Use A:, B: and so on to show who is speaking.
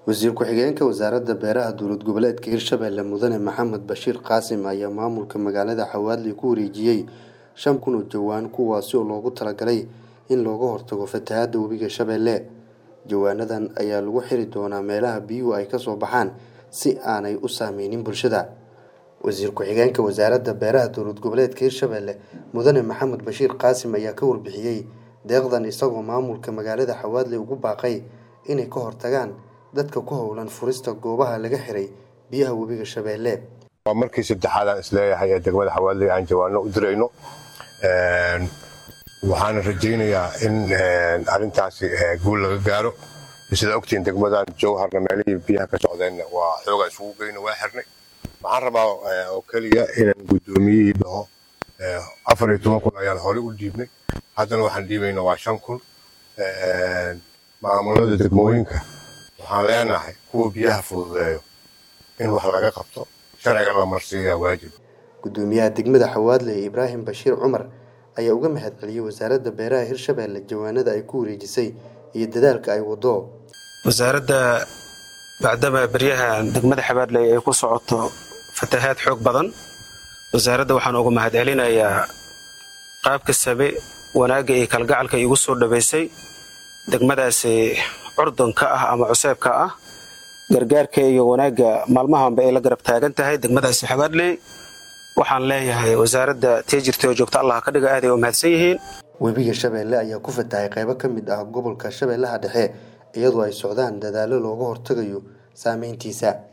A: wasiir ku-xigeenka wasaaradda beeraha dowlad goboleedka hirshabelle mudane maxamed bashiir qaasim ayaa maamulka magaalada xawaadley ku wareejiyey shan kun oo jawaan kuwaasi oo loogu talagalay in looga hortago fatahaada webiga shabeelle jawaanadan ayaa lagu xiri doonaa meelaha biyuhu ay kasoo baxaan si aanay u saameynin bulshada wasiir ku-xigeenka wasaaradda beeraha dowlad goboleedka hirshabelle mudane maxamed bashiir qaasim ayaa ka warbixiyey deeqdan isagoo maamulka magaalada xawaadley ugu baaqay inay ka hortagaan dadka ku howlan furista goobaha laga xiray biyaha webiga shabeelle
B: waa markii saddexaad aan isleeyahay ee degmada xawaadley aan jawaano u dirayno waxaana rajaynayaa in arintaasi guul laga gaaro sida ogtiin degmadan jowharna meelihii biyaha ka socdeenna waa xoogaa isugu geyno waa xirnay waxaan rabaa oo keliya inaan guddoomiyihii dhaho afar iyo toban kun ayaan horey u dhiibnay haddana waxaan dhiibayna waa shan kun maamulada degmooyinka waxaan leenahay kuwa biyaha fududeeyo in wax laga qabto sharciga la marsiiyaa waajib
A: gudoomiyaha degmada xawaadley ibraahim bashiir cumar ayaa uga mahad celiyey wasaaradda beeraha hirshabelle jawaanada ay ku wareejisay iyo dadaalka ay wado
C: wasaaradda bacdama beryaha degmada xabaadley ay ku socoto fatahaad xoog badan wasaaradda waxaan uga mahad celinayaa qaabka sabe wanaagga iyo kalgacalka igu soo dhabaysay degmadaasi curdunka ah ama cuseebka ah gargaarka iyo wanaagga maalmahanba ay la garab taagan tahay degmadaasi xabaadley waxaan leeyahay wasaaradda tii jirtay oo joogta allah ka dhiga aaday u mahadsan yihiin
A: webiga shabeelle ayaa ku fatahay qaybo ka mid ah gobolka shabeellaha dhexe iyadoo ay socdaan dadaallo looga hortagayo saameyntiisa